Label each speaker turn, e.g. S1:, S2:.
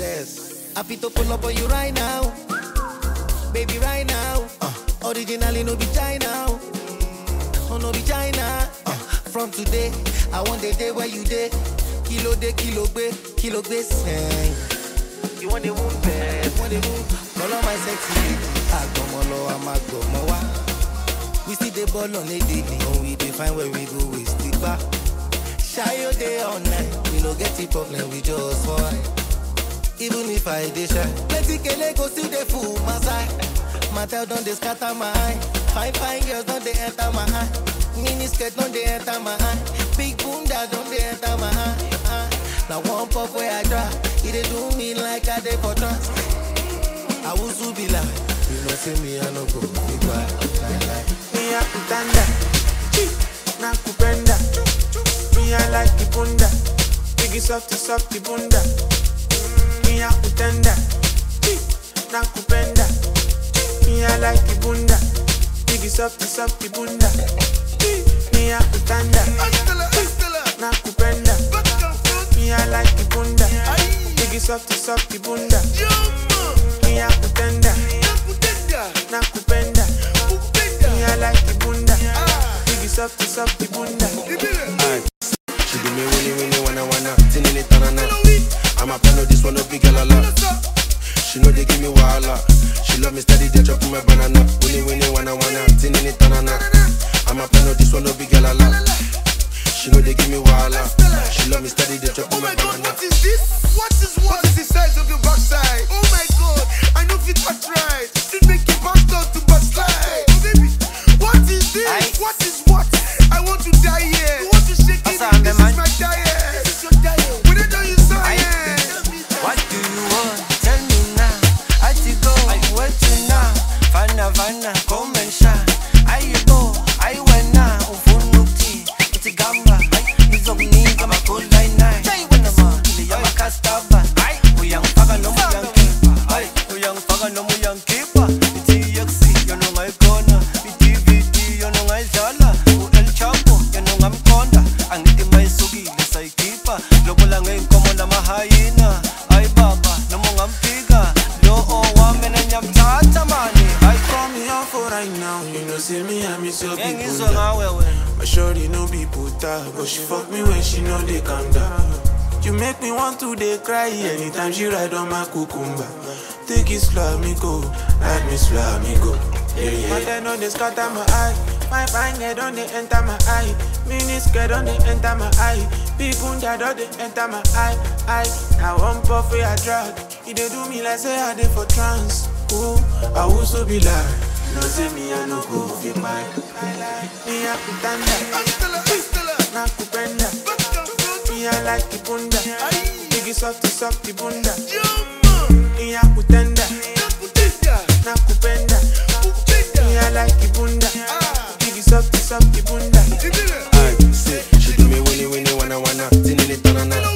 S1: baddest. Happy to pull up on you right now. Baby, right now. Uh, originally, no be China. Oh, no be China. Uh, from today, I want the day where you day. Kilo day, kilo be, kilo be sing. You want the wound, babe? Want the wound? Call on my sexy lady. Agbomolo, I'm agbomowa. We see the ball on a daily. When we define where we go, we stick back. Shy your day all night. We no get the problem, we just fight. Even if I dey shy, plenty kele go still dey full my side. Matel don dey scatter my eye. Fine fine girls don dey enter my eye. Mini skirt don dey enter my eye. Big bunda don dey enter my eye. eye. Na one puff wey I try, e dey do me like I dey for trance. I wusu be like, you know say me I no go be quiet. Lie, lie.
S2: Mia kutanda na kupenda Mia like kibunda Biggie softy softy bunda Mia kutanda na kupenda Mia like kibunda Biggie softy softy bunda Mia kutanda na kupenda Mia like kibunda Biggie softy softy bunda Mia kutanda na kupenda Mia like kibunda Biggie softy softy bunda
S3: She do me winnie winnie wanna wanna tinini tanana. I'm a plan this one no big girl a lot. She know they give me wahala. She love me steady, they chop my banana. Winnie winnie wanna wanna tinini tanana. I'm a plan this one no big girl a lot. She know they give me wahala. She love me steady, they chop
S4: Oh
S3: my
S4: my god,
S3: banana.
S4: what is this? What is what? What is the size of your backside? Oh my god, I know fit touch right. It make you back down to backslide. Oh baby, what is this?
S1: Aye.
S4: What is what? I want to die here. You want to shake it?
S1: Asa,
S4: This
S1: man.
S4: is my diet. This is your diet. When I know you science.
S1: What do you want? Tell me now. I to go. I went to now. Fana fana, come and shine. I go. I went now. Ufunuki. It's a gamba. It's of me. I'm a cool line nine. Say when I'm on. I'm a castava. We young faga no more young keeper. Ay, we young faga no more young keeper. It's EXC, you know my corner. It's DVD, you know my zala. U El Chapo, you know I'm conda. Angithi mayisuki lesayikhipha lobola ngeyinkomo namahayina hayi baba noma ungamphika lo owami nanyamthatha mani hayi
S2: Call me on for right now You know say me I miss your
S1: ngeke
S2: people
S1: ngizwe ngawe wena
S2: My shorty no be puta, but she fuck me when she know they calm down. You make me want to dey cry anytime she ride on my cucumber. Take it slow, me go, ride me slow, me go. Yeah, yeah. But then on they scatter my eye, my fine head on they enter my eye, mini skirt on they enter my eye, big bunda on they enter my eye, eye. Now one puff where I drag, it dey do me like say I dey for trance. Ooh, I also be like, no say me I no go fit my. Me a kutanda, na kupenda Me I like kibunda Biggie softy softy bunda Me a kutenda na kupenda Me I like kibunda Biggie softy softy bunda
S3: Ay, say, she do me winnie winnie wanna wanna tinini tanana.